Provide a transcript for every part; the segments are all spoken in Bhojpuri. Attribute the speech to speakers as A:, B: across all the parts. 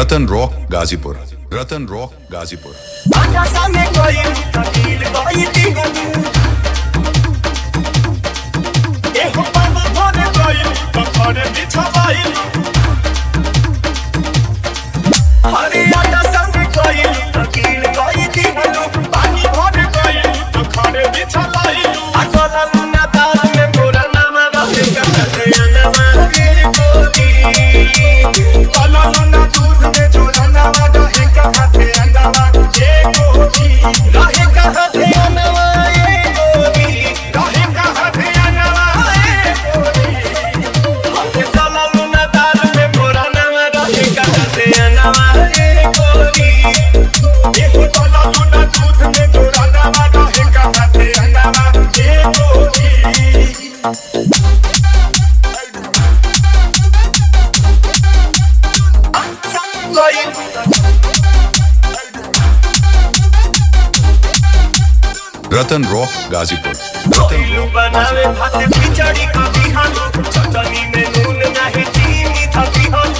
A: रतन रॉक गाजीपुर रतन रॉक गाजीपुर
B: आटा सामे गइल तकील गइल दिगनु एहो पानी भरे गइल त घरे बिछवाइल अरे आटा सामे गइल तकील गइल दिगनु पानी भरे गइल त घरे बिछवाइल अकला लुना दाल में मोरा नामा रहे कते अनमा रे कोली कला लुना दूध में जोरा नामा रहे कते अनमा ये कोली रहे कते अनमा ये कोली रहे कते अनमा ये कोली हते कला लुना दाल में मोरा नामा रहे कते अनमा ये कोली ये कला लुना दूध में जोरा नामा रहे कते अनमा ये कोली
A: रतन रॉक गाजीपुर
B: कोइलू बनावे भात खिचड़ी का बिहान चटनी में नून नहीं चीनी था बिहान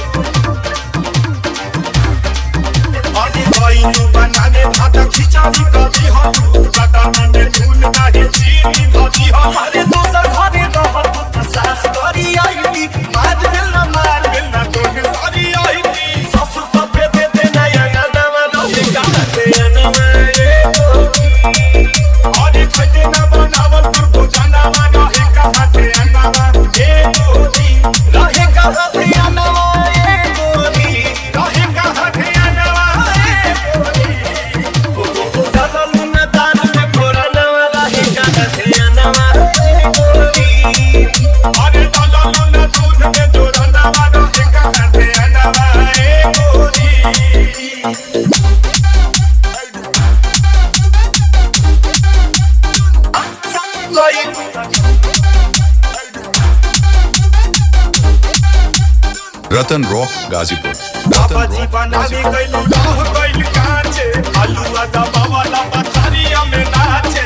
B: अरे कोइलू बनावे भात खिचड़ी का बिहान चटनी में नून नहीं चीनी था बिहान अरे दोसर घरे रहत त सास करी आईली मार मिलना मार मिलना तोहे सारी आईली ससुर सफे दे दे नया नवा रहे कहते नवा ए अरे खटे ना बनावल तू तो जानवा रहे कहाँ थे अनवा ए गोरी रहे कहाँ थे अनवा ए गोरी रहे कहाँ थे अनवा ए गोरी चलल न दान में फोरा नवा रहे कहाँ थे अनवा ए गोरी अरे चलल न दूध में जोरा नवा रहे कहाँ थे अनवा ए गोरी
A: रतन रॉक गाजीपुर
B: बाबा
A: रतन
B: जी
A: रॉक
B: बनावे
A: गाजीपुर
B: गइल गाह गइल काचे आलूआ दबा वाला पथरिया में नाचे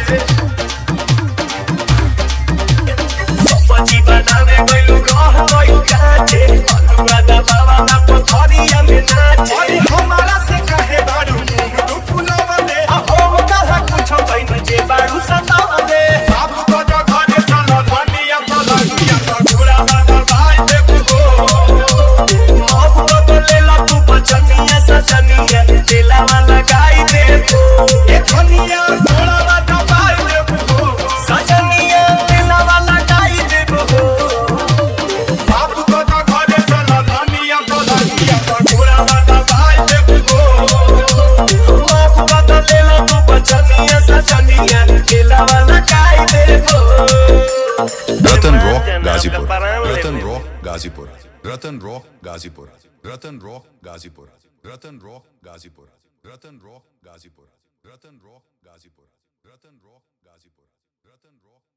B: बाबा जी बनावे गइल गाह गइल काचे आलूआ दबा वाला पथरिया में नाचे अरे हमारा से कहे बारू मुंह तू फुलावले हम कहा कुछ भइल जे बारू सतावले बाबू को जो घरे चलो धनिया पलंगिया तो घोड़ा वाला भाई देखो माफ तो लेला तू बचनिया सजनिया तेला वाला गाई दे तो ए धनिया थोड़ा वाला गाई दे तो सजनिया तेला वाला गाई दे तो बाबू को तो घरे चला धनिया पलंगिया तो घोड़ा वाला गाई दे तो माफ तो लेला तू बचनिया सजनिया तेला वाला गाई दे तो
A: Ratan rock Ghazipur Ratan rock Ghazipur Ratan rock Ghazipur Ratan rock Ghazipur Ratan rock Ghazipur Ratan rock Ghazipur Ratan rock Ghazipur Ratan rock Ghazipur Ratan rock